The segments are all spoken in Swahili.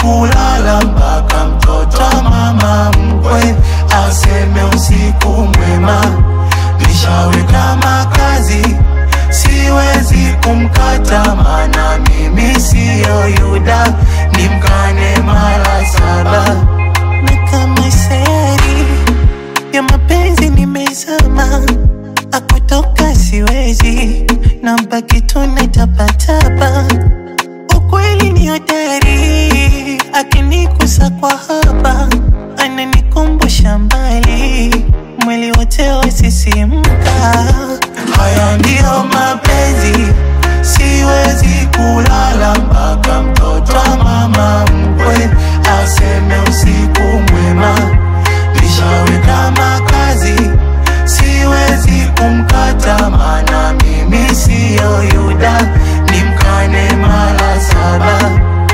kulala mpaka mtoto wa mama mkwe aseme usiku mwema. Nishaweka makazi, siwezi kumkata, mana mimi siyo Yuda, nimkane mara saba. na kama sayari ya mapenzi nimezama, akutoka siwezi, na baki tu natapatapa. Ukweli ni hodari, akinigusa kwa haba, ananikumbusha mbali, mwili wote wasisimka. Haya ndiyo mapenzi, siwezi kulala mpaka mtoto wa mama mkwe aseme usiku mwema. Nishaweka makazi, siwezi kumkata, mana mimi siyo Yuda, nimkane mara saba.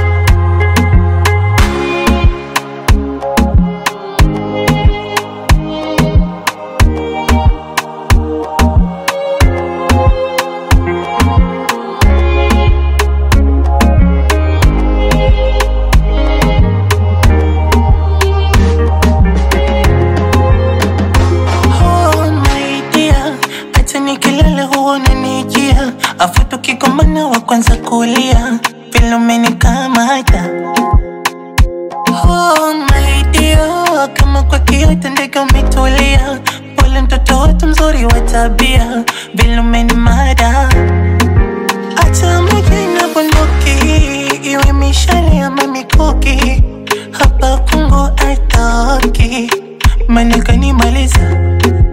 Oh my dear, hata nikilala huwa unanijia, afu tukigombana wa kwanza kulia, vile umenikamata. Oh my dear, kama kwa kiota ndege umetulia, pole mtoto wetu mzuri wa tabia, vile umenimada. Hata mjina bunduki, iwe mishale ama mikuki, hapa kungu atoki, maana kanimaliza